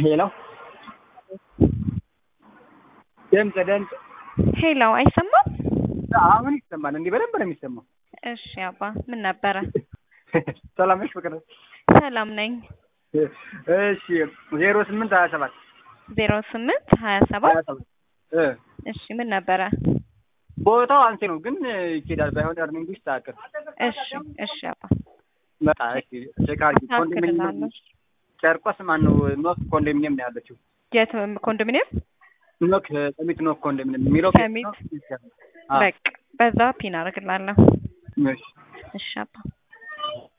ሄሎ ድምፅ ድምፅ ሄሎ አይሰማም? አሁን ይሰማል። እንዲህ በደንብ ነው የሚሰማው። እሺ አባ ምን ነበረ? ሰላም ነሽ ፍቅር? ሰላም ነኝ። እሺ ዜሮ ስምንት ሀያ ሰባት ዜሮ ስምንት ሀያ ሰባት ሀያ ሰባት እ እሺ ምን ነበረ? ቦታው አንሴ ነው ግን ይኬዳል። ባይሆን እርኒንግ ይስተካከል። እሺ እሺ አባ በቃ እሺ ቼክ አድርጊ። ኮንዶሚኒየም አስተካክላለሁ። ጨርቆስ ማን ነው? ኖክ ኮንዶሚኒየም ነው ያለችው። የት ኮንዶሚኒየም? ኖክ ሰሚት ኖክ ኮንዶሚኒየም የሚለው ሰሚት። አዎ። በቃ በዛ ፒን አደርግላለሁ። እሺ እሺ አባ